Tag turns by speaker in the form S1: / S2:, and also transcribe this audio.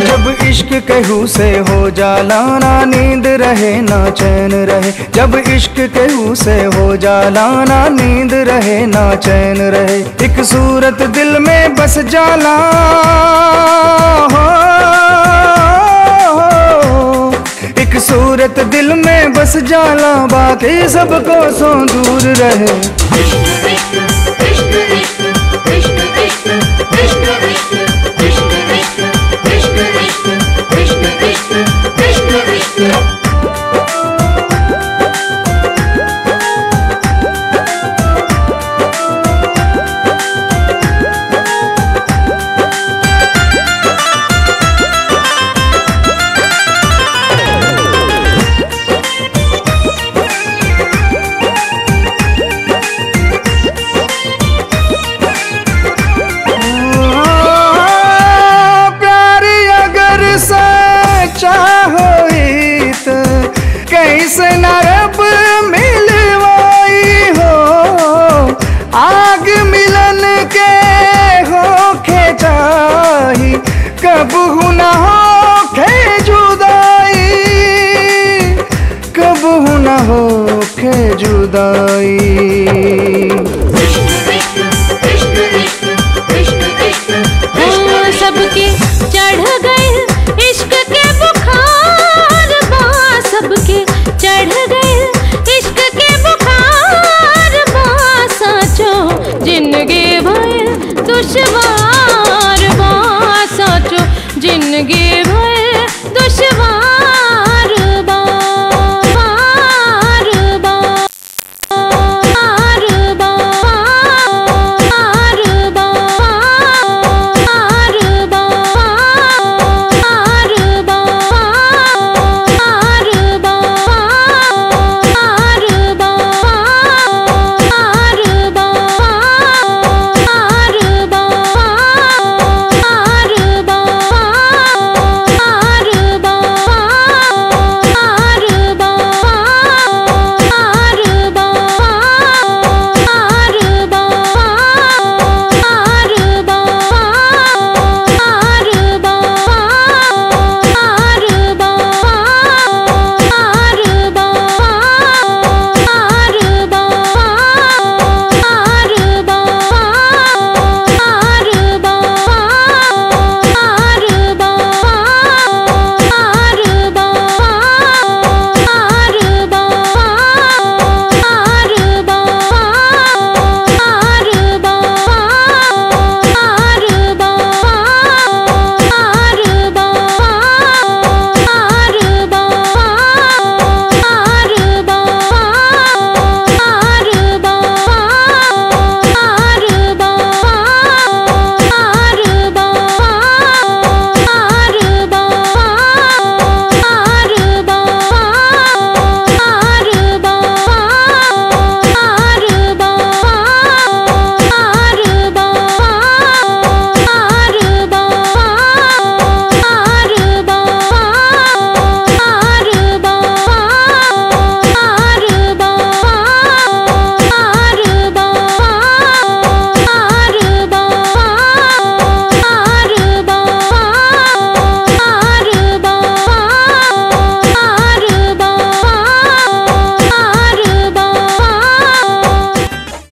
S1: जब इश्क कहू से हो जाला ना नींद रहे ना चैन रहे जब इश्क कहू से हो जाला ना नींद रहे ना चैन रहे एक सूरत दिल में बस जाला हो, एक सूरत दिल में बस जाला बाकी सबको सो दूर रहे प्यार अगर सच्चा होई त कैसे न रब मिलवाई हो आग मिलन के होखे चाही कब न होखे जुदाई कब न होखे जुदाई